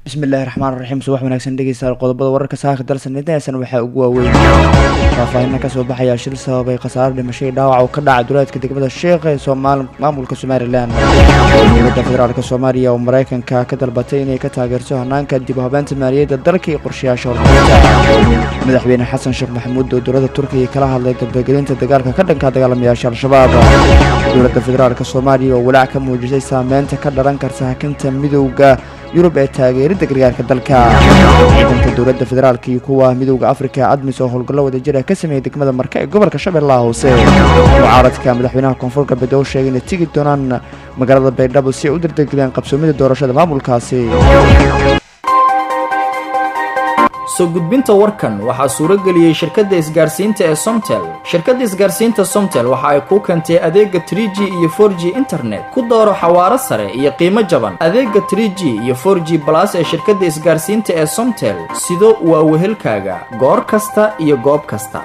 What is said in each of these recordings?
bismillahi raxmaan raxiim subax wanaagsan dhegeystayaal qodobada wararka saaka dalsan intasan waxaa ugu waaweyn faahfaahina kasoo baxaya shil sababay khasaaro dhimashay dhaawac oo ka dhaca duleedka degmada sheekh ee soomaal maamulka somalilan dowladda federaalk soomaaliya oo mareykanka ka dalbatay inay ka taageerto hanaanka dib u habeenta maaliyadda dalka iyo qorshayaasha horumarinta madaxweyne xasan sheekh maxamuud oo dowladda turkiga kala hadlay dardagelinta dagaalka ka dhanka dagaalamayaasha al-shabaab dowladda federaalk soomaaliya oo walaac ka muujisay saameynta ka dhalan karta hakinta midowda yurub ee taageeridda gargaarka dalka ciidanka dowladda federaalk iyo kuwa midowda afrika admis oo howlgallo wadajir ah ka sameeyey degmada marka ee gobolka shabeellaha hoose mucaaradka madaxweynaha koonfur galbeed oo sheegay inay tegi doonaan magaalada baydhabo si ay u dardargeliyaan qabsoomida doorashada maamulkaasi soo gudbinta warkan waxaa suuro geliyey shirkadda isgaarsiinta ee somtel shirkadda isgaarsiinta somtel waxa ay kuu keentay adeega tr g iyo for g internet ku dooro xawaaro sare iyo qiimo jaban adeega tr g iyo for g balas ee shirkadda isgaarsiinta ee somtel sido waa wehelkaaga goor kasta iyo goob kasta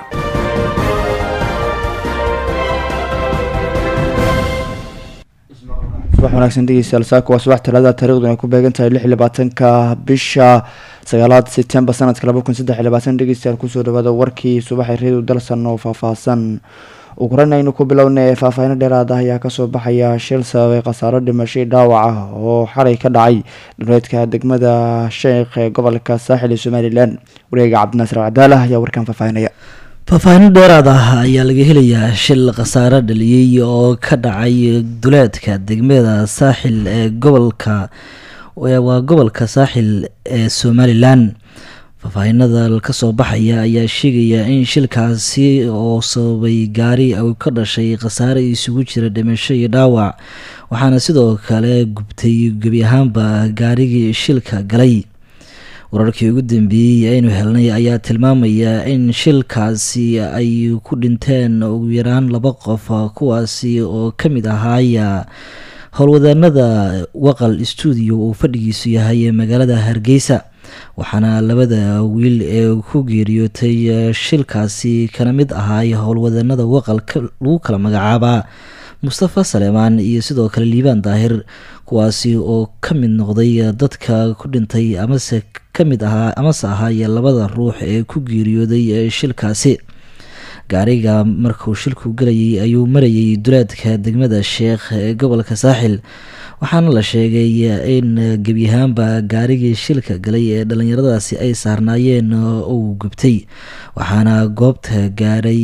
subax wanaagsan dhegeystayaal saaka waa subax talaada taariikhduna ay ku beegan tahay lix iyo labaatanka bisha sagaalaad sebtembar sanadka laba kun saddex iyo labaatan dhegeystayaal kusoo dhawaada warkii subaxay reedu dalsan oo faahfaahsan uguran aynu ku bilownay faahfaahino dheeraad ah ayaa kasoo baxaya shil sababay khasaaro dhimashay dhaawac ah oo xalay ka dhacay dhuleedka degmada sheekh ee gobolka saaxil ee somalilan wareega cabdinaasir alcadaala ayaa warkan faahfaahinaya faahfaahino dheeraad ah ayaa laga helayaa shil khasaaro dhaliyey oo ka dhacay duleedka degmada saaxil ee gobolka waa gobolka saaxil ee somalilan faahfaahinada kasoo baxaya ayaa sheegaya in shilkaasi oo sababay gaari u ka dhashay khasaare isugu jira dhimasho iyo dhaawac waxaana sidoo kale gubtay gebi ahaanba gaarigii shilka galay wararkii ugu dambeeyey aynu helnay ayaa tilmaamaya in shilkaasi ay ku dhinteen ugu yaraan laba qof kuwaasi oo ka mid ahaaya howlwadaanada waqal stuudio uu fadhigiisu yahay magaalada hargeysa waxaana labada wiil ee ku geeriyootay shilkaasi kana mid ahaay howlwadaanada waqal lagu kala magacaabaa mustafa saleemaan iyo sidoo kale liibaan daahir kuwaasi oo ka mid noqday dadka ku dhintay amase kamid ahaa amase ahaay labada ruux ee ku geeriyooday shilkaasi gaariga markuu shilku galayay ayuu marayay duleedka degmada sheekh ee gobolka saaxil waxaana la sheegay in gebiyahaanba gaarigii shilka galay ee dhallinyaradaasi ay saarnaayeen uu gubtay waxaana goobta gaaray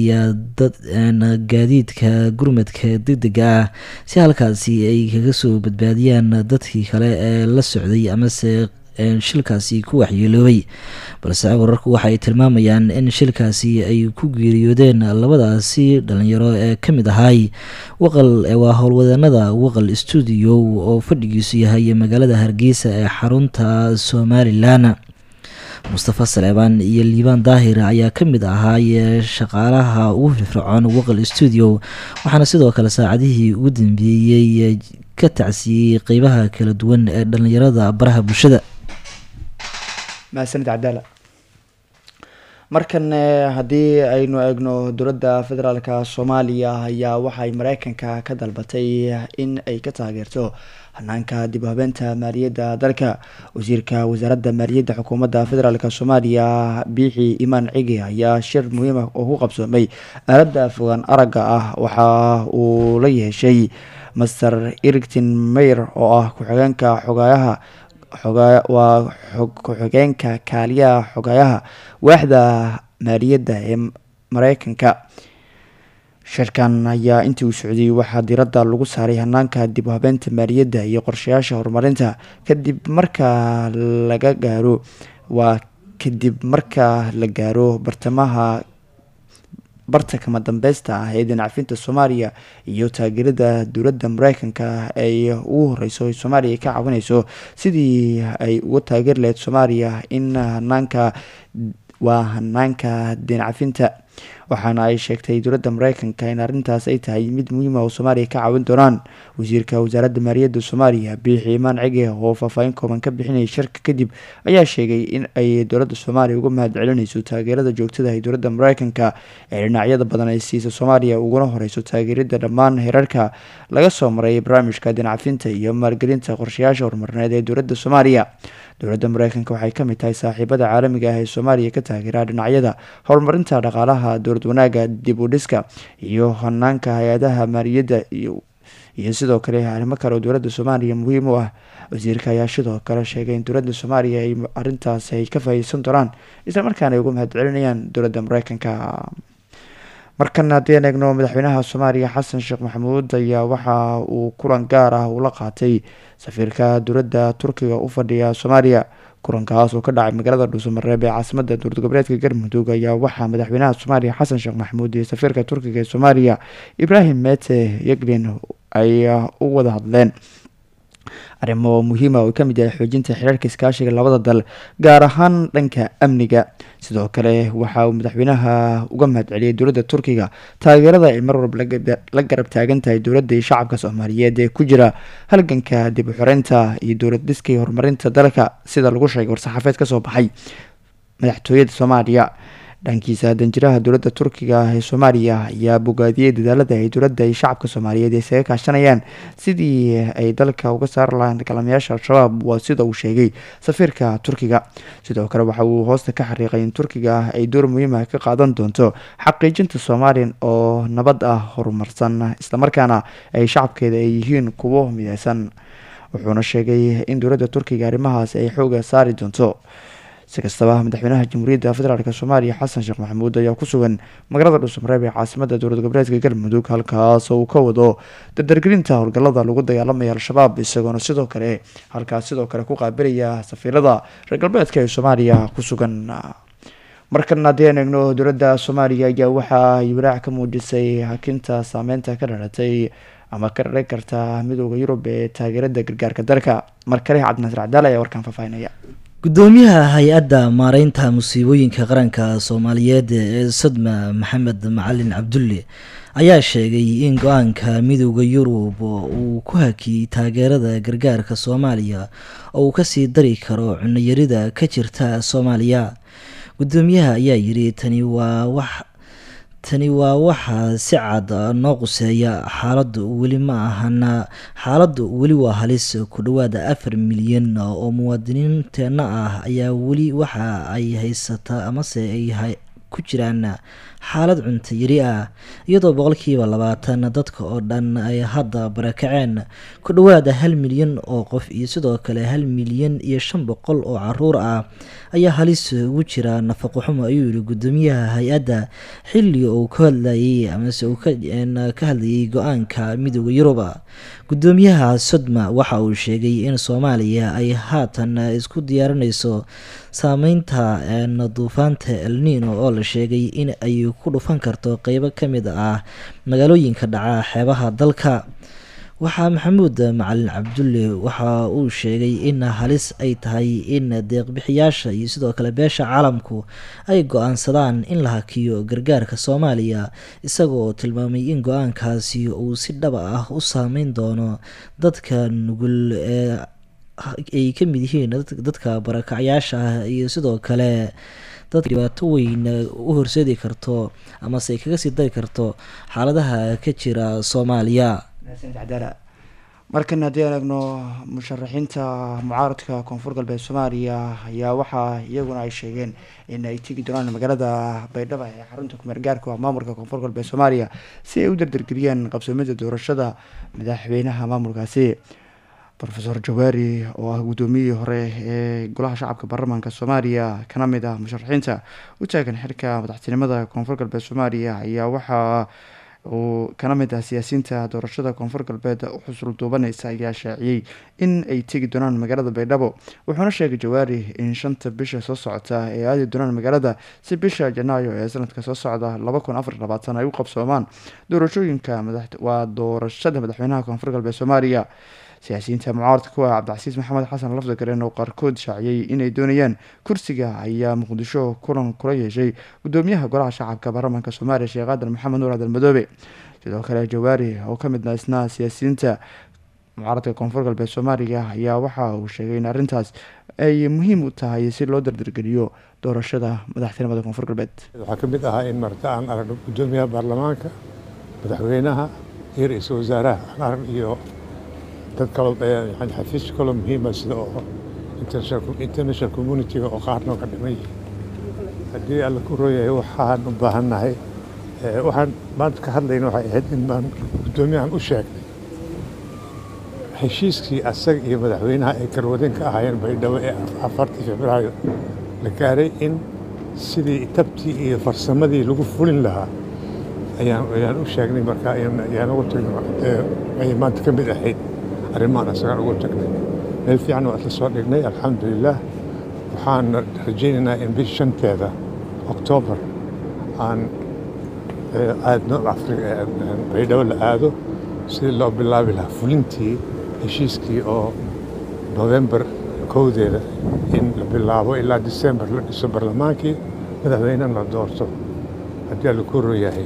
gaadiidka gurmadka degdega ah si halkaasi ay kaga soo badbaadiyaan dadkii kale ee la socday amase shilkaasi ku waxyeeloobay balse wararku waxaay tilmaamayaan in shilkaasi ay ku geeriyoodeen labadaasi dhalinyaro ee ka mid ahaay waqal waa howlwadaanada waqal stuudio oo fadhigiisu yahay magaalada hargeysa ee xarunta somalilan mustafa saleebaan iyo liibaan daahir ayaa ka mid ahaay shaqaalaha ugu firfircoon waqal stuudio waxaana sidoo kale saacadihii ugu dambeeyey ka tacsiiyey qeybaha kala duwan ee dhalinyarada baraha bulshada mahadsanid cadaala markan haddii aynu eegno dowladda federaalka soomaaliya ayaa waxay mareykanka ka dalbatay in ay ka taageerto hanaanka dib u habeenta maaliyadda dalka wasiirka wasaaradda maaliyadda xukuumadda federaalk soomaaliya biixi imaan cigi ayaa shir muhiima oo ku qabsoomay aaladda fogaan aragga ah waxa uu la yeeshay master ericton mayer oo ah ku-xigeenka xogaayaha waa ku-xigeenka kaaliyaha xogaayaha waaxda maaliyadda ee mareykanka shirkan ayaa intii uu socdiyey waxaa diiradda lagu saaray hanaanka dib u habeenta maaliyadda iyo qorshayaasha horumarinta kadib marka laga gaaro waa kadib marka la gaaro bartamaha barta kama dambeysta ah ee dhinacfinta soomaaliya iyo taageerada dowladda mareykanka ay ugu horeyso soomaaliya ka caawineyso sidii ay uga taageeri lahayd soomaaliya in hanaanka waa hanaanka dhinacfinta waxaana ay sheegtay dowladda mareykanka in arrintaas ay tahay mid muhiima oo soomaaliya ka caawin doonaan wasiirka wasaaradda maaliyadda soomaaliya biixi imaan cege oo faahfaahin kooban ka bixinayay shirka kadib ayaa sheegay in ay dowladda soomaaliya uga mahad celinayso taageerada joogtada ee dowladda mareykanka ee dhinacyada badan ay siisa soomaaliya uguna horeyso taageerida dhammaan heerarka laga soo maray barnaamijka dinacafinta iyo maalgelinta qorshayaasha horumarineed ee dowladda soomaaliya dowladda mareykanka waxay kamid tahay saaxiibada caalamiga ah ee soomaaliya ka taageera dhinacyada horumarinta dhaqaalaha dowlad wanaaga dib u dhiska iyo hanaanka hay-adaha maaliyadda iyo sidoo kale arrimo kale oo dowladda soomaaliya muhiim u ah wasiirka ayaa sidoo kale sheegay in dowladda soomaaliya ay arintaas ay ka faa'iideysan doonaan islamarkaana ay uga mahad celinayaan dowladda mareykanka markan haddii aan eegno madaxweynaha soomaaliya xasan sheekh maxamuud ayaa waxa uu kulan gaar ah ula qaatay safiirka dowladda turkiga u fadhiya soomaaliya kulankaas oo ka dhacay magaalada dhuusamareeb ee caasimada dowlad goboleedka galmudug ayaa waxaa madaxweynaha soomaaliya xasan sheekh maxamuud iyo safiirka turkiga ee soomaaliya ibraahim mete yeglin ay u wada hadleen arrimo muhiima oo kamid yahay xoojinta xiriirka iskaashiga labada dal gaar ahaan dhanka amniga sidoo kale waxa uu madaxweynaha uga mahad celiyay dowladda turkiga taageerada ay mar walba la garab taagan tahay dowladda iyo shacabka soomaaliyeed ee ku jira halganka dib u xoreynta iyo dowlad dhiska iyo horumarinta dalka sida lagu sheegay war-saxaafeed kasoo baxay madaxtooyada soomaaliya dhankiisa danjiraha dowladda turkiga ee soomaaliya ayaa bogaadiyey dadaalada ay dowladda iyo shacabka soomaaliyeed ay isaga kaashanayaan sidii ay dalka uga saari lahayn dagaalamayaasha al-shabaab waa sida uu sheegay safiirka turkiga sidoo kale waxa uu hoosta ka xariiqay in turkiga ay door muhiima ka qaadan doonto xaqiijinta soomaaliya oo nabad ah horumarsan islamarkaana ay shacabkeeda ay yihiin kuwo mideysan wuxuuna sheegay in dowladda turkiga arrimahaas ay xooga saari doonto si kastaba madaxweynaha jamhuuriyadda federaalk soomaaliya xasan sheekh maxamuud ayaa ku sugan magaalada dhuusamareeb ee caasimada dowlad goboleedka galmudug halkaas oo uu ka wado dardargelinta howlgalada lagu dagaalamaya al-shabaab isagoona sidoo kale halkaas sidoo kale ku qaabilaya safiirada reer galbeedka ee soomaaliya ku sugan markan haddii aan eegno dowladda soomaaliya ayaa waxa ay walaac ka muujisay hakinta saameynta ka dhalatay ama ka dhalan karta midooda yurub ee taageerada gargaarka dalka mar kale cabdinasir cadaal ayaa warkaan faahfaahinaya gudoomiyaha hay-adda maareynta musiibooyinka qaranka soomaaliyeed ee sodma maxamed macalin cabdulle ayaa sheegay in go-aanka midooda yurub uu ku hakiyey taageerada gargaarka soomaaliya oo uu kasii dari karo cunayarida ka jirta soomaaliya gudoomiyaha ayaa yiri tani waa wax tani waa waxaa si cad noo quseeya xaaladdu weli ma ahana xaaladdu weli waa halis ku dhowaada afar milyan oo muwaadiniinteenna ah ayaa weli waxa ay haysataa amase ay ku jiraan xaalad cunto yari ah iyadoo boqolkiiba labaatan dadka oo dhan ay hadda barakaceen ku dhowaada hal milyan oo qof iyo sidoo kale hal milyan iyo shan boqol oo caruur ah ayaa halis ugu jira nafaqo xumo ayuu yihi gudoomiyaha hay-adda xilli uu ka hadlayay amase uu ka hadlayay go-aanka midooda yuruba gudoomiyaha sodma waxa uu sheegay in soomaaliya ay haatan isku diyaarinayso saameynta duufaanta elnino oo la sheegay in ay ku dhufan karto qeybo kamid ah magaalooyinka dhaca xeebaha dalka waxaa maxamuud macalin cabdulle waxa uu sheegay in halis ay tahay in deeqbixiyaasha iyo sidoo kale beesha caalamku ay go-aansadaan in la hakiyo gargaarka soomaaliya isagoo tilmaamay in go-aankaasi uu si dhaba ah u saameyn doono dadka nugul ee ay ka mid yihiin dadka barakacyaasha ah iyo sidoo kale dad dhibaato weyn u horseedi karto amase ay kaga sii dari karto xaaladaha ka jira soomaaliya markan haddii aan eegno musharaxiinta mucaaradka koonfur galbeed soomaaliya ayaa waxaa iyaguna ay sheegeen in ay tegi doonaan magaalada baydhabo ee xarunta kumeer gaarka maamulka koonfur galbeed soomaaliya si ay u dardargeliyaan qabsoomida doorashada madaxweynaha maamulkaasi rofeor jawaari oo ah guddoomiyihii hore ee golaha shacabka baarlamaanka soomaaliya kana mid ah musharaxiinta u taagan xilka madaxtinimada koonfur galbeed soomaaliya ayaa waxaa uu kana mid ah siyaasiyiinta doorashada koonfur galbeed u xusul duubaneysa ayaa shaaciyey in ay tegi doonaan magaalada baydhabo wuxuuna sheegay jawaari in shanta bisha soo socota ay aadi doonaan magaalada si bisha janaayo ee sanadka soo socda laba kun afar labaatan ay u qabsoomaan doorashooyinka waa doorashada madaxweynaha koonfur galbeed soomaaliya siyaasiyiinta mucaaradka kuwa cabdicasiis maxamed xasan lafdagaren oo qaarkood shaaciyey inay doonayaan kursiga ayaa muqdisho kulan kula yeeshay gudoomiyaha golaha shacabka baarlamaanka soomaaliya sheekh aadan maxamed nuur cadal madoobe sidoo kale jawaari oo kamid ah isna siyaasiyiinta mucaaradka koonfur galbeed soomaaliya ayaa waxa uu sheegay in arrintaas ay muhiim u tahay si loo dardargeliyo doorashada madaxtinimada koonfur galbeed waxaa ka mid ahaa in marta aan aragno gudoomiyaha baarlamaanka madaxweynaha iyo ra-iisul wasaaraha aan arag iyo dad kaloo yani xafiis kaloo muhiima sida oo international communitiga oo qaarnoo ka dhiman yihiin haddii alla ku rooyahay waxaan u baahannahay waxaan maanta ka hadlayna waxay ahayd in baan gudoomiyahan u sheegnay heshiiskii asaga iyo madaxweynaha ay garwadeen ka ahaayeen baydhabo ee afartii februaayo la gaaray in sidii tabtii iyo farsamadii lagu fulin lahaa ayaan ayaan u sheegnay marka ayaan ugu tagnay ay maanta ka mid ahayd arrimahan asagaan ugu tagnay meel fiican waa isla soo dhignay alxamdulilah waxaan rajaynaynaa in bish shanteeda oktoobar aan aadno baydhabo la aado sidii loo bilaabi lahaa fulintii heshiiskii oo novembar kowdeeda in la bilaabo ilaa disembar la dhiso barlamaankii madaxweynena la doorto haddii alla ku royahay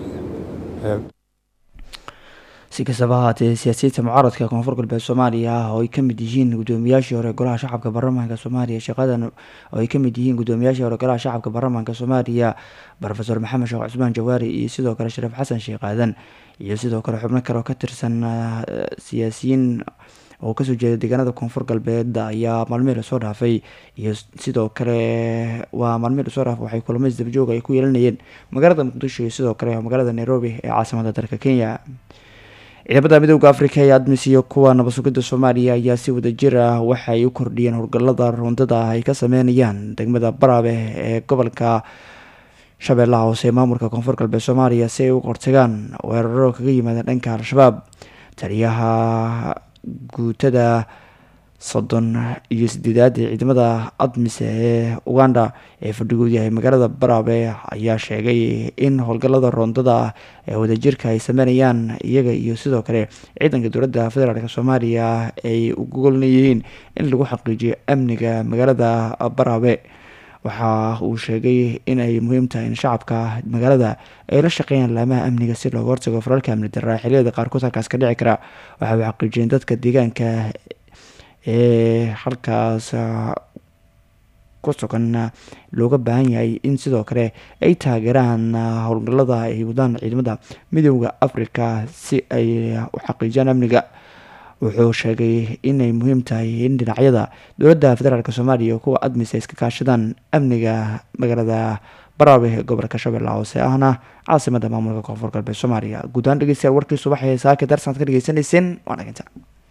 si kastaba ahaatee siyaasiyiinta mucaaradka koonfur galbeed soomaaliya oo ay kamid yihiin gudoomiyaashii hore golaha shacabka baarlamaanka soomaaliya shaqadan oo ay kamid yihiin gudoomiyaashii hore golaha shacabka baarlamaanka soomaaliya rofeor maxamed sheekh cusmaan jawaari iyo sidoo kale shariif xasan sheekh aadan iyo sidoo kale xubno kale oo ka tirsan siyaasiyiin oo kasoo jeeda deegaanada koonfur galbeed ayaa maalmihii lasoo dhaafay iyo sidoo kale waa maalmihii lasoo dhaafay waxay kulamo isdabjoog ay ku yeelanayeen magaalada muqdisho iyo sidoo kale magaalada nairobi ee caasimada dalka kenya ciidamada midooda africa ee admis iyo kuwa nabadsugidda soomaaliya ayaa si wadajir ah waxay u kordhiyeen howlgalada rundada ay ka sameynayaan degmada baraabe ee gobolka shabeellaha hoose ee maamulka koonfur galbeed soomaaliya si ay u qortagaan weeraro kaga yimaadeen dhanka al-shabaab taliyaha guutada soddon iyo sideedaad ee ciidamada admis ee uganda ee fadhigood yahay magaalada baraabe ayaa sheegay in howlgalada roondada ee wadajirka ay sameynayaan iyaga iyo sidoo kale ciidanka dowladda federaalk soomaaliya ay ugu golnayihiin in lagu xaqiijiyo amniga magaalada baraabe waxa uu sheegay in ay muhiim tahay in shacabka magaalada ay la shaqeeyaan laamaha amniga si looga hortago faralka amni daraa xiliyada qaarkood halkaas ka dhici kara waxa uu xaqiijiyeen dadka deegaanka ee halkaas ku sugan looga baahan yahay in sidoo kale ay taageeraan howlgalada ay wadaan ciidamada midooda africa si ay u xaqiijiyaan amniga wuxuu sheegay inay muhiim tahay in dhinacyada dowladda federaalk soomaaliya kuwa admis ay iska kaashadaan amniga magaalada baraabe ee gobolka shabeellaha hoose ahna caasimada maamulka koonfur galbeed soomaaliya guud ahaan dhegeystayaal warkii subaxee saaka darsanad ka dhegeysanayseen waa dhaginta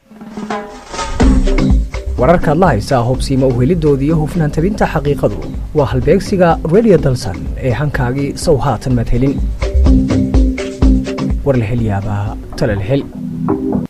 wararkaad la haysaa hubsiima uhelidooda iyo hufnaan tabinta xaqiiqadu waa halbeegsiga redio dalsan ee hankaagii sow haatan madhelin war la hel yaabaa talal hel